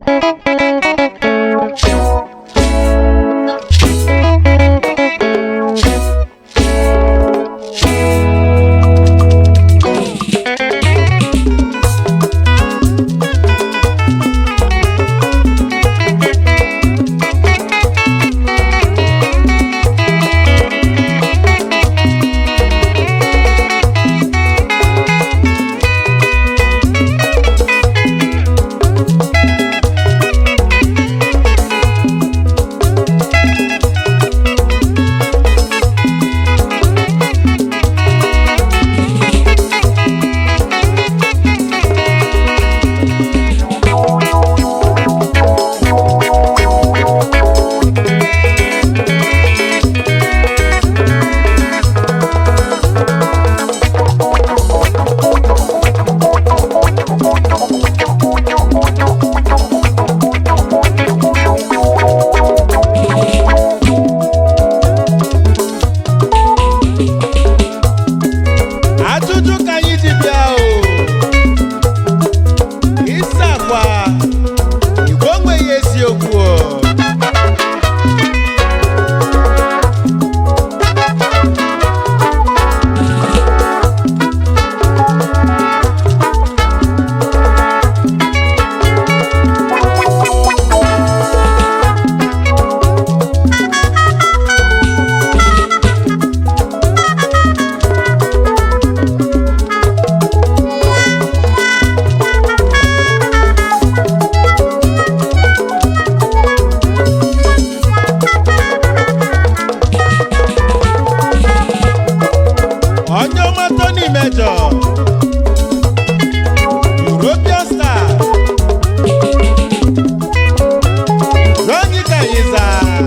ajụjụ ka anyị ji bịa o ịsa akwa igwe onweghị eziokwu o onye ọma Tony Major European star Ronny Kanyiza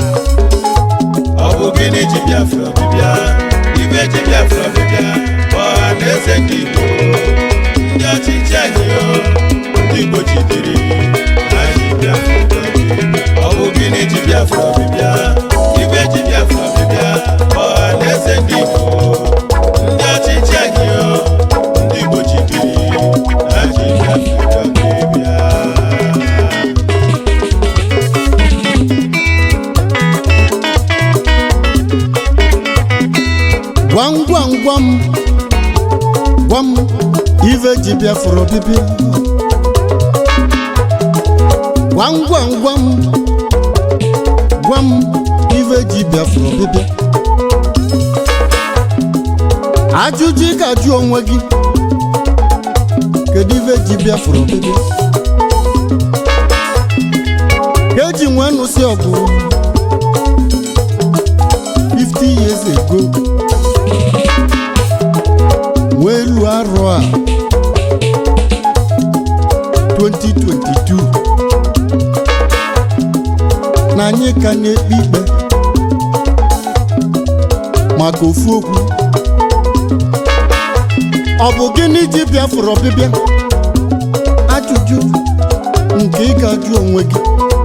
ọ bụ gịnị ji Biafra bịbịa ibe ji Biafra bịbịa ọha na eze ndị Igbo ndị ọchịchị anyị o ndị Igbo jidere ha ji Biafra bịa ọ bụ gịnị ji Biafra bịbịa ibe ji Biafra bịbịa ọha na eze ndị Igbo ndị ọchịchị anyị o ndị Igbo jidere ha ji Biafra bịa gwam gwam gwam gwam ife ji Biafra ọbịbịa gwam gwam gwam gwam ife ji Biafra ọbịbịa ajụjụ ị ga-ajụ onwe gị kedu ife ji Biafra ọbịbịa ka eji nwee nụsị ọgụ 50 years ago wee elu arọ a 2022 na anyị ka na-ekpe ikpe maka ofu okwu ọ bụ gịnị ji Biafra ọbịbịa ajụjụ nke ị ga-ajụ onwe gị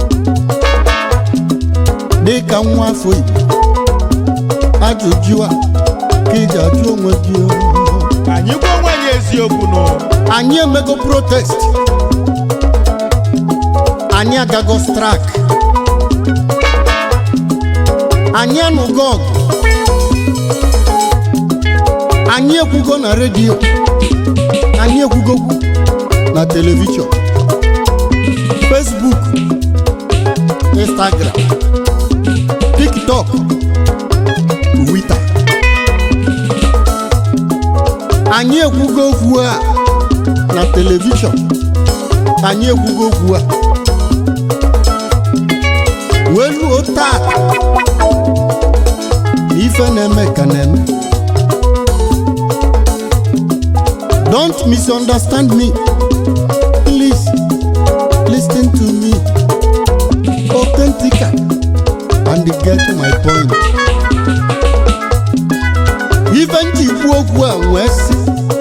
dị ka nwa afọ Igbo ajụjụ a ka ị ga-ajụ onwe gị o. ka anyị gwa onwe anyị eziokwu nụ anyị emego protest anyị agago strak anyị anụgo ọgụ anyị ekwugo na redio anyị ekwugokwu na telivishọn facebook instagram tiktok twitter anyị ekwugo okwu a na telivishọn anyị ekwugo okwu a wee ruo taa na ife na-eme ka na-eme don't misunderstand me please listen to me authentica and get my point ife nji ikwu okwu a wee sị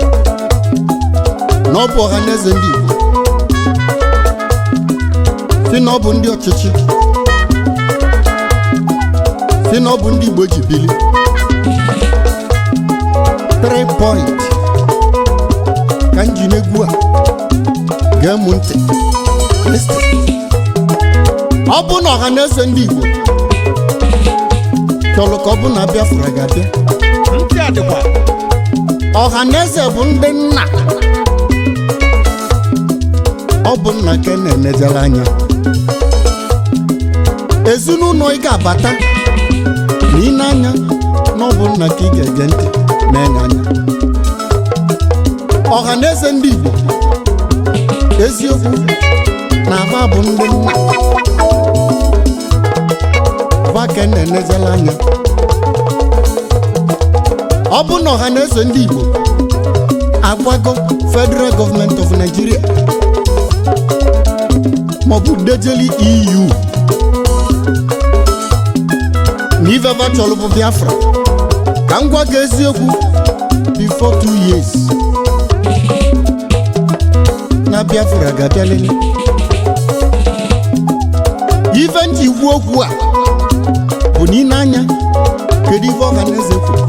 na ọ bụ ọha na eze ndị Igbo si na ọ bụ ndị ọchịchị si na ọ bụ ndị Igbo ji bili three point ka m ji n'egwu a gee m ntị listen ọ bụ na ọha na eze ndị igbo chọrọ ka ọ bụ na biafra ga-abịa ntị adịkwa ọha na eze bụ ndị nna ọ bụ nna ka na-enejere anya ezinụlọ ị ga-abata na ị na-anya na ọ bụ nna ka ị ga-ege ntị na-enye anya ọha na eze ndị igbo eziokwu na aba bụ ndị nna ba ka na-enejere anya ọ bụ na ọha na eze ndị igbo agwago federal government of nigeria maọbụ dejeli eu na iveva chọrọ bụ biafra ka m gwa gị eziokwu before two years na biafra ga-abịalele ife ntị ikwu okwu a bụ na ị na-anya kedu ife ọha na eze kwuru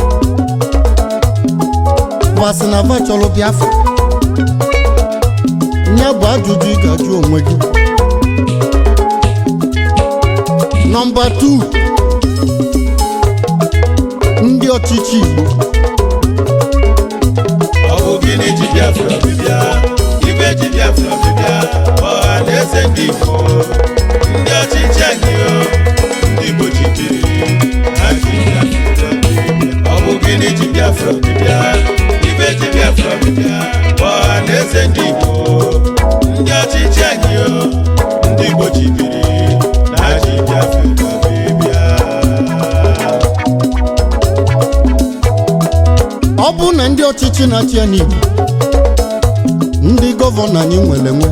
vasị na va chọrọ biafra ya bụ ajụjụ ị ga-ajụ onwe gị nọmba 2 ndị ọchịchị igbo ọ bụ gịnị ji biafra bịbịa ibe ji biafra bịbịa ọha na eze ndị igbo ndị ọchịchị anyị o, ndị igbo chịchiri ha ji biafra bịbịa. ọ bụ gịnị ji biafra bịbịa ibe ji biafra bịbịa ọha na eze ndị igbo ndị ọchịchị anyị o, ndị igbo chịbiri ha ji biafra bịbịa ọ bụ na ndị ọchịchị na-achị ya n'igbo ndị gọvanọ anyị nwere nwe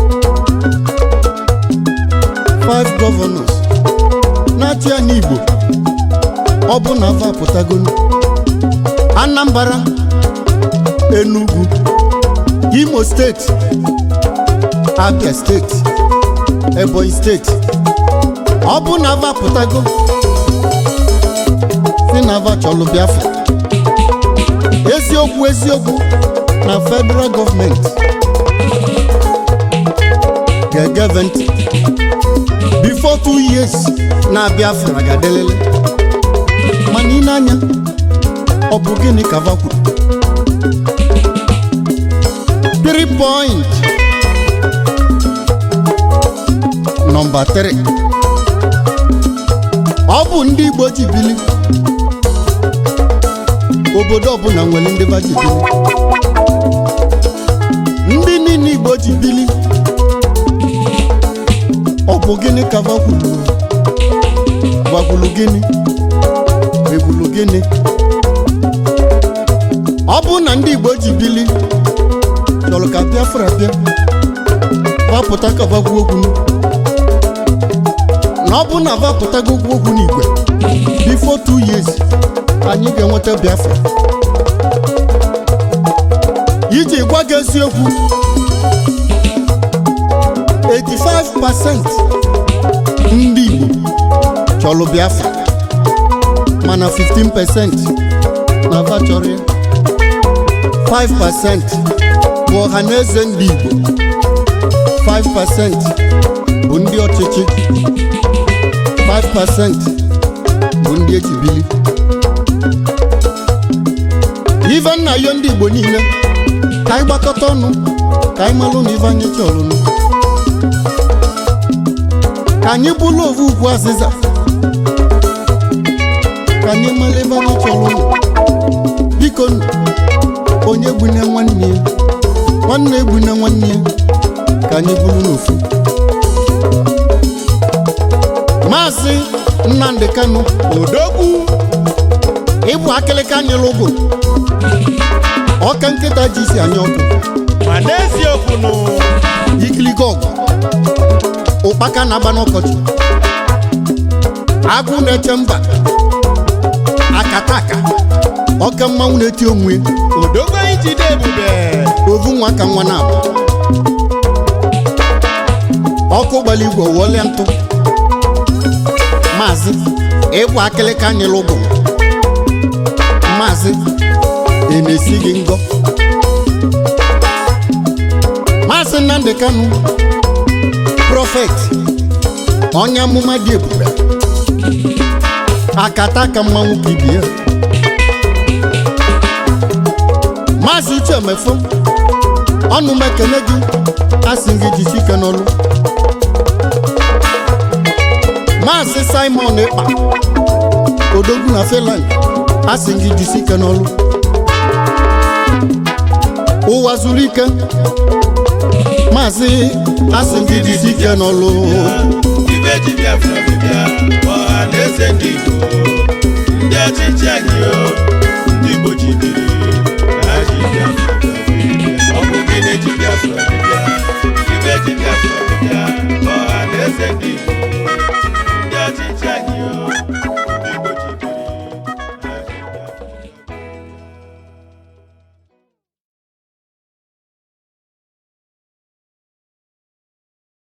five governors na-achị ya n'igbo ọ bụ na va apụtagonu anambra enugu imo steeti abia steeti ebonyi steeti ọ bụ na va apụtago si na va chọlụ biafra eziokwu eziokwu na federal gọọmenti ga-egeve ntị before two years na biafra ga-adelele mana ị na-anya ọ bụ gịnị ka va kwuru three point nọmba 3 ọ bụ ndị igbo ji bili obodo ọbụla nwere ndị ba ji bili ndị niile igbo ji bili ọ bụ gịnị ka vakwulu vakwulu gịnị ekwulu gịnị ọ bụ na ndị igbo ji bili chọrọ ka biafra bịa vapụta ka vagwu okwu na ọ bụ na vapụtago okwu okwu n'igwe before two years anyị ga-enweta biafra iji gwa gị eziokwu 85% ndị igbo chọrọ biafra mana 15% na va chọrọ ya 5% bụ ọha na eze ndị igbo 5% bụ ndị ọchịchị 5% bụ ndị echibili ife nna yo ndị igbo niile ka anyị gbakọta ọnụ ka anyị malụ na ife anyị chọrọ nụ ka anyị bụlụ ovu ugwu azịza ka anyị mara ebe anyị chọrọ nụ biko nụ onye gbune nwanne ya nwanne egbune nwanne ya ka anyị bụrụ n'ofu maazị nnamdị kanụ odogwu ịbụ akịlịka nyere ụgwụ ọka nkịta ji isi anya ọkụ ma n'eziokwu nụ ikiligo ọgụ ụkpaka na-agba n'ọkọchị agụ na-eche mba akataka ọka mmanwụ na-eti onwe odogwu anyị jide ebube ovu nwa ka nwa na-abụ ọkụ gbara igwe wọlịa ntụ maazị ịbụ akịlịka nyere ụgwụ maazị ị na-esi gị ngọ maazị nnamdị kanụ prọfet onye amụma dị ebube akata aka mmanwụ ka ibie maazị uche emefo ọnụ m ekele gị asị gị jisi ike n'ọlụ maazị simon ịkpa odogwu na finland asị gị jisi ike n'ọlụ ụwa zuru ike maazị asị gị jisi ike n'ọlụ ibe ji biafra bịbịa ọha na eze ndị igbo ndị ọchịchị anyị o ndị igbo jidere ha ji biafra bịa. ọ bụ gịnị ji biafra bịbịa ibe ji biafra bịbịa